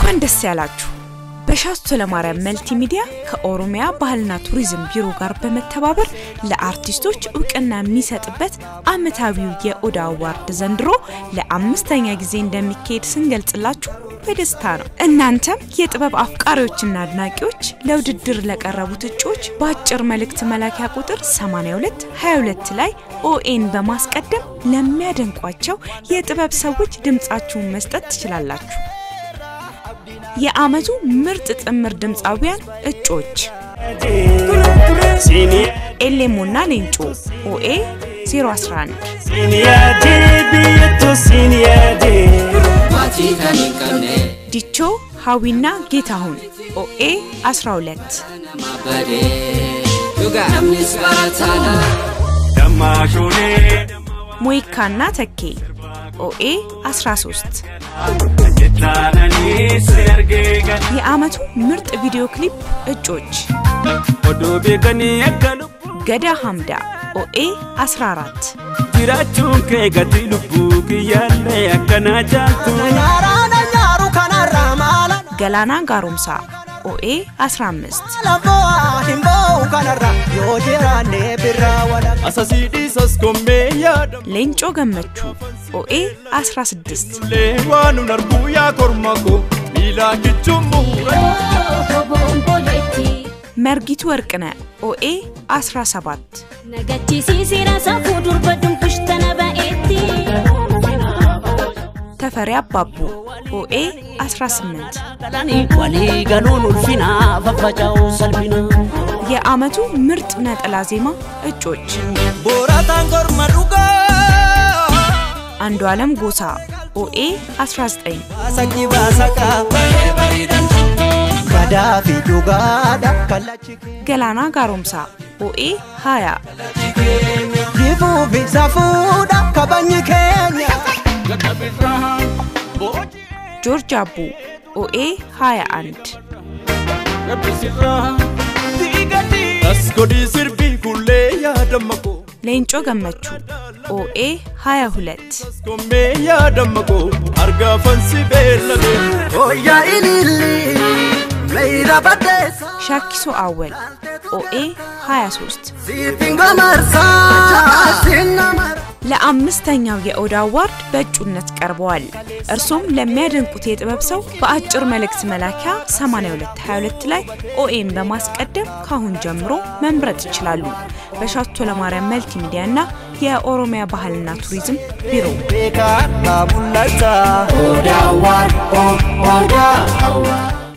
እንኳን ደስ ያላችሁ! በሻስቶ ለማርያም መልቲ ሚዲያ ከኦሮሚያ ባህልና ቱሪዝም ቢሮ ጋር በመተባበር ለአርቲስቶች እውቅና የሚሰጥበት ዓመታዊው የኦዳ አዋርድ ዘንድሮ ለአምስተኛ ጊዜ እንደሚካሄድ ስንገልጽላችሁ በደስታ ነው። እናንተም የጥበብ አፍቃሪዎችና አድናቂዎች ለውድድር ለቀረቡት እጩዎች በአጭር መልእክት መላኪያ ቁጥር 82 22 ላይ ኦኤን በማስቀደም ለሚያደንቋቸው የጥበብ ሰዎች ድምፃችሁን መስጠት ትችላላችሁ። የዓመቱ ምርጥ ጥምር ድምፃዊያን እጩዎች ኤሌሞና ሌንጮ ኦኤ 011 ዲቾ ሀዊና ጌታሁን ኦኤ 12 ሞይካና ተኬ ኦኤ 13 የዓመቱ ምርጥ ቪዲዮ ክሊፕ እጮች ገዳ ሐምዳ ኦኤ 14 jiraachuun kee gatii lubbuu kiyyaallee akkana jaaltu ገላና ጋሮምሳ ኦኤ 15 asasii dhiisas kommee yaadamu ሌንጮ ገመቹ ኦኤ 16 lee waan nun arguu yaa korma koo miilaa kichuun muura መርጊቱ ወርቅነ ኦኤ 17 Nagachiisiisira safuu durba dumbushtana ba'eetti. ተፈሪ አባቡ ኦኤ 18 Galanii walii galuun ulfinaa faffaca'uu salphinaa. የዓመቱ ምርጥ ነጠላ ዜማ እጮች boorataan korma dhugaa አንዱ ዓለም ጎሳ ኦኤ 19 Sakki baasaqaa gadaa fi dhugaadha kallachi ገላና ጋሮምሳ ኦኤ 20 kifuu fi safuudha kabajni keenya. ጆርጅ አቡ ኦኤ 21 as godhii sirbii kullee yaadama koo ሌንጮ ገመቹ ኦኤ 22 kommee yaadama koo argaafan si beellame Oyyaa ililli meeyira baddeessa ሻኪሶ አወል ኦኤ 23 siifin gamarsaa sinna mara. ለአምስተኛው የኦዳ አዋርድ በእጩነት ቀርበዋል። እርሶም ለሚያደንቁት የጥበብ ሰው በአጭር መልእክት መላኪያ 8222 ላይ ኦኤም በማስቀደም ካሁን ጀምሮ መምረጥ ይችላሉ። በሻቶ ለማርያም መልቲ ሚዲያ እና የኦሮሚያ ባህልና ቱሪዝም ቢሮ Beekaa mul'ata. Odaa waan odaa.